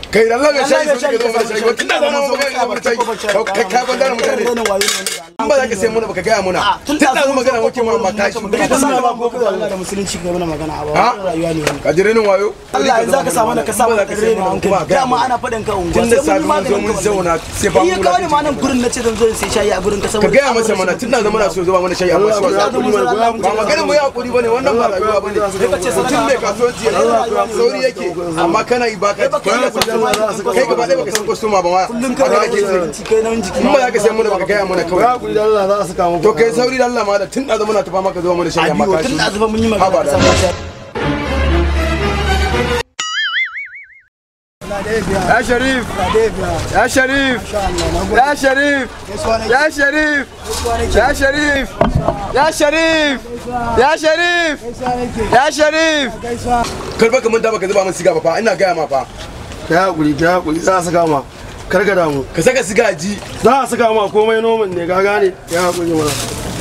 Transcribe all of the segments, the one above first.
kai da Allah bai shayi so ka zo mana shayi ba tunda zama mu ga mu shayi kai ka ban da mutane in ba za ka sai muna baka gaya muna tunda zama magana muke ma amma kashi kai ta suna ba ko Allah da musulunci ga mana magana a ba Ha? rayuwa ne wannan ka jire nin wayo Allah in zaka samu da ka samu da kare ne hankali dama ana faɗin ka unguwa tunda sabi mun zo mun zauna sai ba iya mu kawo ni ma nan gurin na ce zan zo in sai shayi a gurin ka ka saboda gaya masa mana tunda zama na so zuba mana shayi amma shi ba ba magana mu yi hakuri bane wannan ba rayuwa bane mutum mai kasuwanci ya sauri yake amma kana yi baka kai gaba ɗaya baka san kwastoma ba ma kullum ka haka ga ake sai jiki kai nan jiki in ba za ka sai mana baka gaya mana kawai hakuri da Allah za su kama to kai sauri da Allah ma da tun da zama na tafa maka zuwa mana shayi amma biyo ka tun shi da zuba mun yi Haba magana da ka samu shayi ya sharif ya sharif ya sharif ya sharif ya sharif ya sharif ya sharif ya sharif karba ka manta baka zuba min siga ba fa ina gaya ma fa ka hakuri ka hakuri za su kama kar ka damu ka saka siga ji za su kama komai noman ne ka gane ya hakuri mana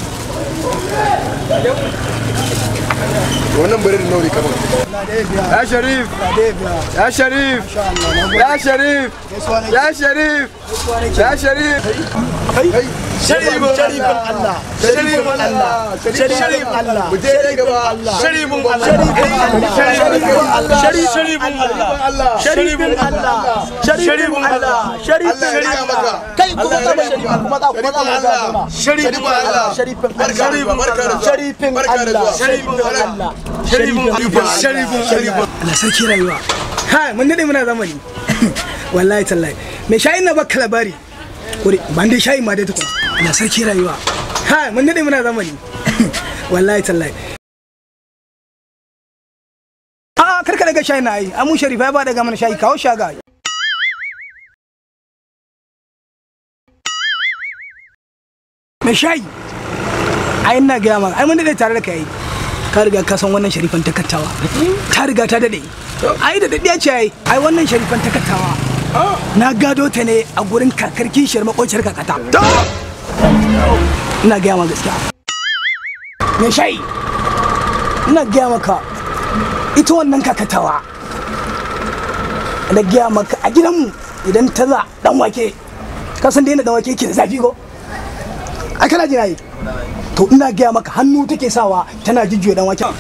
wannan birin nauri kamar ya sharif ya sharif ya sharif ya sharif ya sharif sharifin sharifin Allah sharifin Allah sharifin Allah mu je dai gaba sharifin Allah sharifin Allah sharifin Allah sharifin Allah sharifin Allah sharifin Allah ya riga maka kai kuma za mu sharifin kuma za kuma za mu ga zama sharifin Allah sharifin barka da zuwa barka da zuwa sharifin barka da Allah zuwa sharifin Allah sharifin sharifin sharifin Allah sarki rayuwa ha mun dade muna zamani wallahi tallahi me shayin na baka labari kuri ban dai shayin ma dai tukuna Allah sarki rayuwa ha mun dade muna zamani wallahi tallahi a karka daga shayin na yi amun sharifa ya ba daga mana shayi kawo shaga me shayi ai ina gaya maka ai mun dade tare da kai ka riga ka san wannan sharifan takattawa ta riga ta dade ai da dadiya ce ai ai wannan sharifan takattawa na gado ta ne a gurin kakar kishiyar makociyar kakata ina gaya maka gaskiya me shayi ina gaya maka ita wannan kakatawa na gaya maka a gidanmu idan ta za dan wake ka san da yana dan wake ke da zafi ko ai kana jina yi to ina gaya maka hannu take sawa tana jujjuya dan wake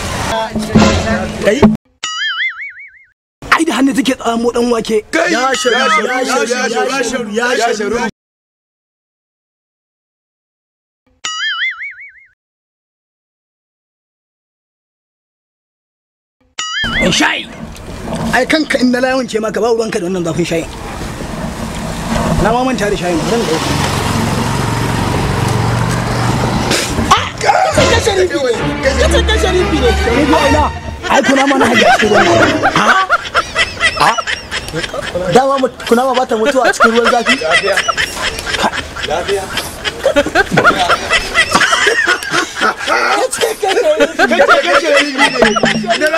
ai ai da hannu take tsamo dan wake ya sharu ya sharu ya sharu ya sharu in shayi ai kanka in na lawance maka ba ruwanka da wannan zafin shayin na ma manta da shayin zan dauka ka sharifi ne ka ka sharifi ne ni biya ina ai kuna mana hajji a cikin ruwan dama mut- kunama ba ta mutuwa a cikin ruwan zafi kace kace ne